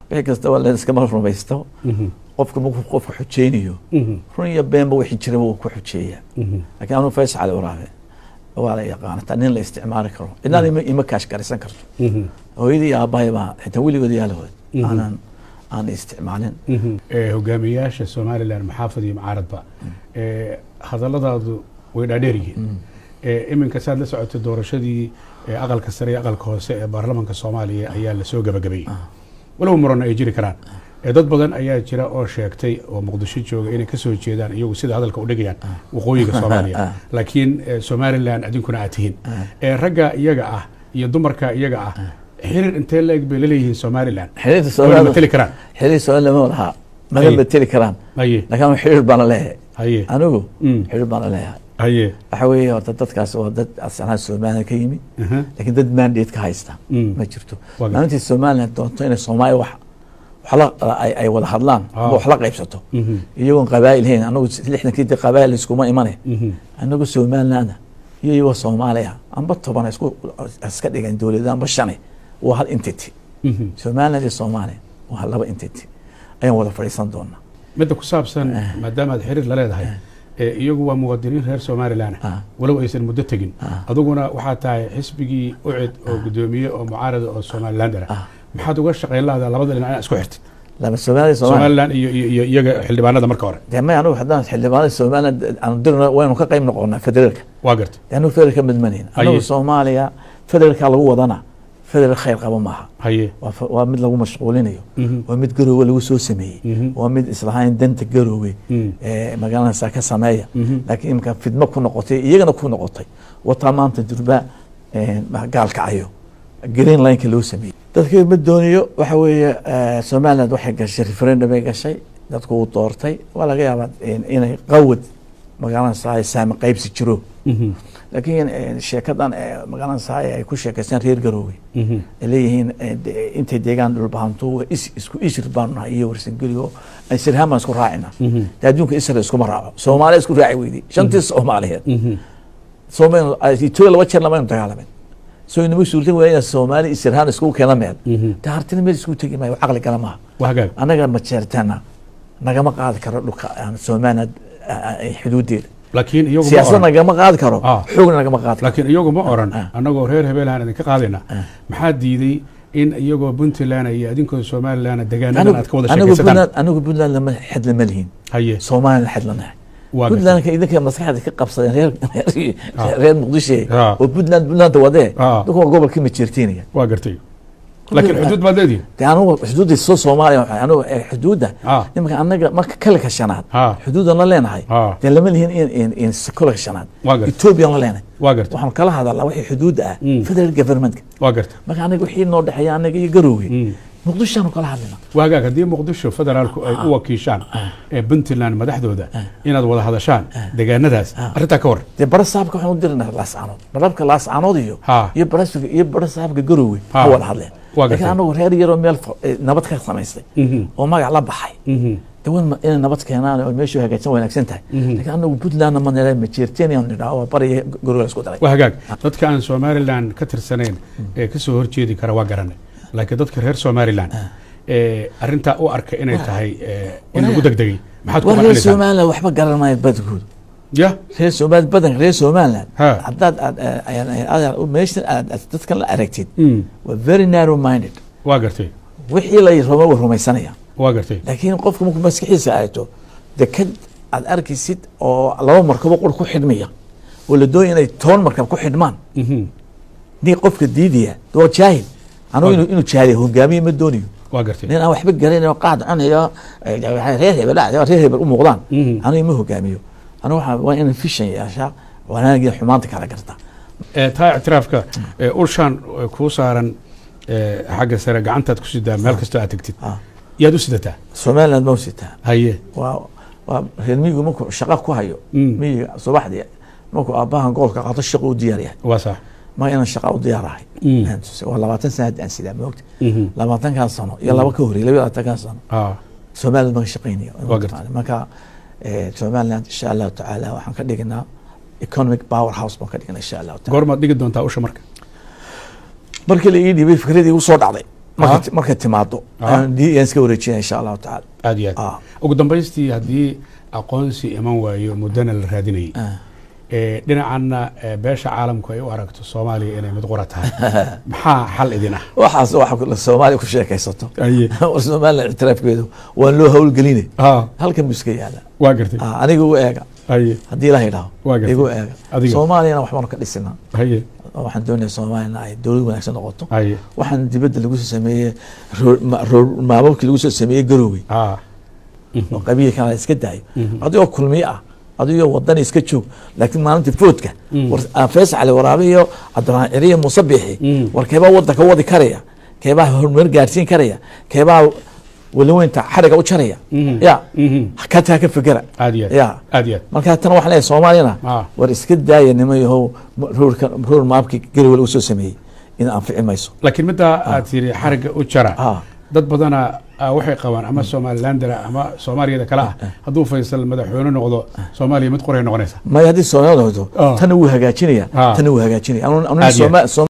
wixii kasta waa la iskama rumaysto qofka markuu qofka xujeynayo run iyo beenba wixii jiraba wuu ku xujeeyaa laakiin anuu fays cali waraabe waa la yaqaana taa nin la isticmaali karo cidnaan ima, ima kaash garisan karto hooyadii iyo aabbahay baa xitaa weligood yaalahood aanan aan isticmaalin Eh, hogaamiyayaasha somalilan maxaafad iyo macaaradba eh, hadalladaadu way dhaadheer yihiin Eh, iminka saad la socotay doorashadii eh, aqalka sare iyo aqalka hoose ee baarlamaanka soomaaliya ayaa lasoo gabagabeeyey walow murana ay jiri karaan Eh, dad badan ayaa jira oo sheegtay oo muqdisho jooga inay kasoo jeedaan iyagu sida hadalka u dhigayaan waqooyiga soomaaliya laakiin eh, somalilan idinkuna aad tihiin Eh, ragga iyaga ah iyo dumarka iyaga ah xiriir intee la eg bay laleeyihiin somalilan xiriirka wayna soomaali mateli karaan xiriir soomaali lama lahaa mana Haye. mateli karaan haye laakiin anu xiriir baana leeyahay haye anigu Mm. xiriir baana leeyahay haye waxa weeye horta dadkaas waa dad asalaha somaliland ka yimi aha, laakiin dad mandate ka haysta Mm. ma jirto Waa gar- maalintii somaliland doonto inay soomaaliya wax wax la ay, ay wada hadlaan Ah. ama wax la qaybsato mhm, iyagoon qabaa'il hayn anagu lixdankii dee qabaa'il iskuma imane mhm, anagu somaliland iyo iyagoo soomaaliya amba toban isku iska dhigan dowlada amba shane waa hal entity mhm. somaliland iyo soomaaliya waa laba entity ayaan wada fadhiisan doonaa midda ku saabsan maadaama aad xiriir la leedahay ee iyagu waa muwaadiniin reer somalilan Ah. walow aysan muddo tegin Ah. aduguna waxaa tahay xisbigii ucid oo gudoomiye oo mucaarada oo somalilander ah maxaad uga shaqayn lahdaa labada dhinac inaad isku xirtid laba soomaaliya soomaaliya somalilan iyo iyo iyo iyaga xildhibaanada marka hore dee may anigu haddaan xildhibaanada somaliland aanu dirno waynu ka qayb noqonaa federaalka waa gartay dee anigu federal ka midmanayn anigu Haye. soomaaliya federaalka lagu wadana federal khayr qaba maaha haye waa fa- waa mid lagu mashquulinayo Mhm. waa mid garoowe lagu soo sameeyey Mhm. waa mid islahayn danta garoowe Mhm. ee magaaladasa ka sameeya Mhm. laakiin imika fidmo ku noqotay iyagana ku noqotay wataa maanta durba gaalkacayo green lineka loo sameeyey dadka ma doonayo waxa weeye eh, somaliland waxay gashay referendum ay gashay dadku uu doortay waa laga yaabaa in- inay qawad magaalada sahay saami qaybsi jiro Mhm, laakiin eh, sheekadan eh, magaalada sahay ay ku sheekaystaan reer garoowe mhm. ay leeyihiin eh, de- intay deegaan dhulbahanto waa is- isku ishir baanu nahay iyo warsangeliyo ay sirhaan baan isku raacina Mhm. de adduunka israel iskuma raaco soomaaliya isku raaci weyday shantii soomaaliyeed Mhm. Soomaali- ay etoobiya laba jeer lamaynu dagaalamin soo inama suurta waa inaa soomaali isirhaan iskugu keena meel Mhm. de hartina meel iskugu tegi maayo caqli gala maaha waa hagaag annaga majeertana nagama qaadi karo dhulka aan somaliland xuduudeeda laakiin iyagu ma siyaasad oran nagama qaadi karo Ah. xoogna nagama qaadi karo laakiin iyagu ma oran Ah. annagoo reer hebeelahan idinka qaadayna maxaa diiday in iyagoo puntland iyo adinkoo somalilan degaanadan aad ka wada anigu sheekaysataan puntland anigu puntland lama xed lama lihin haye soomaliland xed lanahay waa gartay. puntlandka idinka maskaxda ka qabsadeen reer Ah. reer muqdisho Ah. oo puntland puntland wadee Ah. dadku waa gobolkii majeertiinaya waa gartay laakiin xuduud baad leedihin de anugu xuduudda soo soomaaliya waxay anugu eh, xuduudda Ah. nimanka anaga marka kalika shanaad Ah. xuduudan la leenahay Ah. dee lama lihin in in in kalika shanaad Waa gartay. ethoobiyan la leenahay waa gartay waxaanu kala hadalnaa wixii xuduudda ah Mm. federal governmentka waa gartay marka anaga wixii noo dhexeeya anaga iyo garoowe Mm. muqdishoaanu kala hadlina waa hagaag haddii muqdisho federaalku ay u wakiishaan ee puntland madaxdooda inaad wada hadashaan degaanadaas arrintaa ka war dee bara saabka waxaan u dirnaa laascaanood barabka laascaanood iyo Ha. iyo barasfiga iyo bara saabka garoowe Ha. ha wada hadleen Waa gartay. laakiin anagu reer yaroo meel fa- eh, nabad ka samaystay Mhm. oo magac la baxay Mhm. de wan inay nabad keenaan oo meeshu hagaagsan wanaagsan tahay laakiin anagu puntlandna ma nira majeertenian nidhaa oo bariya garoowe la isku daray waa hagaag dadka aan somalilan ka tirsanayn ee kasoo horjeedi kara waa garanay laakiin dadka reer somalilan ee arrintaa u arka inay tahay ee, in lagu degdegay maxaad ku war reer qancinaysaa somaliland waxba garan maayo badankoodu ya reer somaliland badanka reer somaliland Ha. haddaad aad aad- aad meeshan aad aad dadkan la aragtid Mm. waa very narrow minded waa gartay wixii la rabo waa rumaysanaya waa gartay laakiin qofka markuu maskaxiisa aagto deked aad arkaysid oo laba markabo qur ku xidhmaya oo la doonaya inay toban markab ku xidhmaan Mhm. nin qofka diidaya waa jaahil anugu inuu inuu jaahiliya hogaamiye ma doonayo waa gartay nin aan waxba garanin oo qaad cunayo eh, reer hebel ah, reer hebel u muuqdaan Mhm. anigu ma hogaamiyo anigu waxaa waa inaan fishan yeeshaa wanaagii xumaanta kala garta Ee, taa ictiraafka ee, ulshaan ee, kuu saaran ee, xagga sare gacantaad ku sidaa meel kastoo aad tegtid Ah. yaad u sidataa somaliland ma usitaa haye waa waa reer miyigu markuu shaqa ku hayo Mm. miyiga subaxdii markuu aabbahan goolka qaato shaqa u diyaar yahay waa sax ma inaan shaqa u diyaarahay Mm. Aan tusay. waa labaatan sana hadda aan sidaa moogta Mhm. labaatankaa sano iyo laba ka horey laba iyo labaatankaa sano Ah, somaliland baan ka shaqaynaya Waa gartay. marka eh, somaliland insha allahu tacaala waxaan ka dhignaa economic power house baan ka dhignaa insha allahu taala goormaad dhigi doontaa usha marka markii la ii dhiibay fikradii igu soo dhacday marka markay timaado Ah. aan di- yaan iska wareejinaya insha allahu tacaala aad iyo Ah. aad ugu dambaystii haddii aqoonsi iman waayo muddana la raadinayay Ah. ee, dhinacanna ee, beesha caalamku ay u aragto soomaaliya inay mid qura tahay maxaa xal idin ah waxaas waxa soomaaliya ku sheekaysato aye war somaliland ictiraafkeedu waan loo howlgeline ah halkan buu iska yaala waa gartay Ah, aniga igu eega aye haddii ilaha idhaho Waa gartay. igu eega Adiga. soomaaliyana waxbaanu ka dhisina aye waxaan doonaya soomaaliyana ay dowlad wanaagsan noqoto aye waxaan dibadda lagu soo sameeyey roor- ma- roor- maamulkii lagu soo sameeyey garowe ah oo qabiilkan la iska daayo adigoo kulmiye ah adigoo wadani iska joog laakiin maalinta foodka war ah, faysal cali waraabe iyo cabdiraxmaan ciriye muuse biixi Mm. war keebaa wadanka wadi karaya keebaa horumar gaarsiin karaya keebaa weliweynta xariga u jaraya Mhm. ya Mhm. kataa ka fikera aad iyo aad ya aad iyo aad marka tan waxaan leeyahay soomaaliyana Ah. war iska daaya nima yahow roorka roor maabkii garowe lagu soo sameeyey in anfici mayso laakiin middaa aad tiri xarigga u jara Ah. dad badana ah, waxay qabaan ama somalilandera ama soomaaliyada kale ah hadduu faysal madaxweyne noqdo soomaaliya mid qoray noqonaysa maya haddii soomaaliya noqoto Ah. tan wuu hagaajinaya Ah. tan wuu hagaajinaya Anu- anu Aad iyo aad. Sooma-